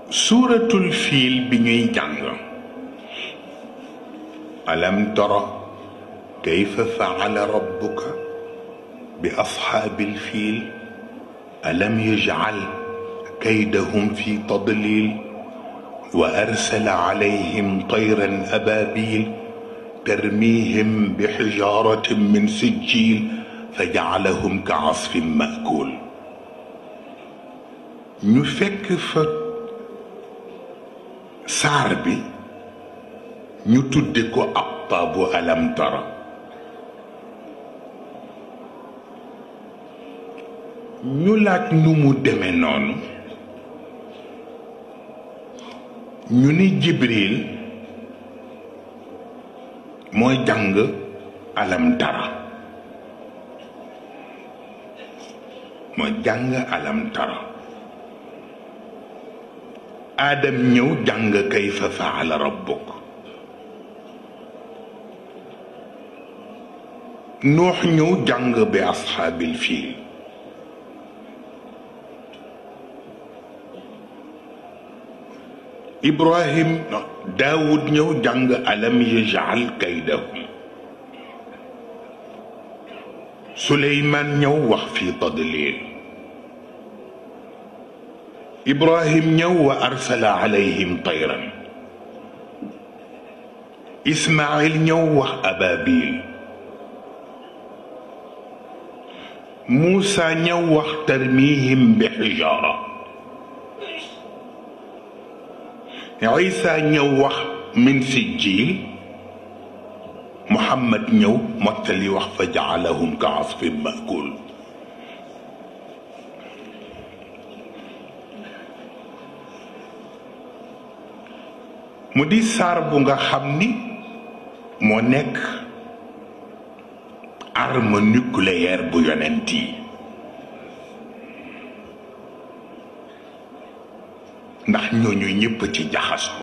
suuratul fiil bi ñuy jàng alam tara kayfa faala rabbuka bi ashaabil fiil alam yajcal kaydahum fi tadlil wa arsala calayhim tayran ababil tarmihim bi xijaratin min sijjil fa jacalahum ka casfin maakul ñu fekk fa saar bi ñu tudde ko aqtaabu alam tara ñu laaj nu mu deme noonu ñu ni jibril mooy jàng alam tara mooy jàng alam tara aadam ñëw jàng kayfa faala rabbuk nuux ñëw jàng bi ashaabil fiil ibrahim daawud ñëw jàng alam yajal kaydahum suleymaan ñëw wax fi tadlil ibrahim ñëw wa arsala alayhim tayran ismail ñëw wax ababil muusa ñëw wax tarmihim bi xijaara isa ñëw wax min sijjiil muhammad ñëw mottali wax fa jaalahum ka asfin maakul mu di saar bu nga xam ni moo nekk arme nucléaire bu yonent yi ndax ñooñu ñëpp ci jaxasoo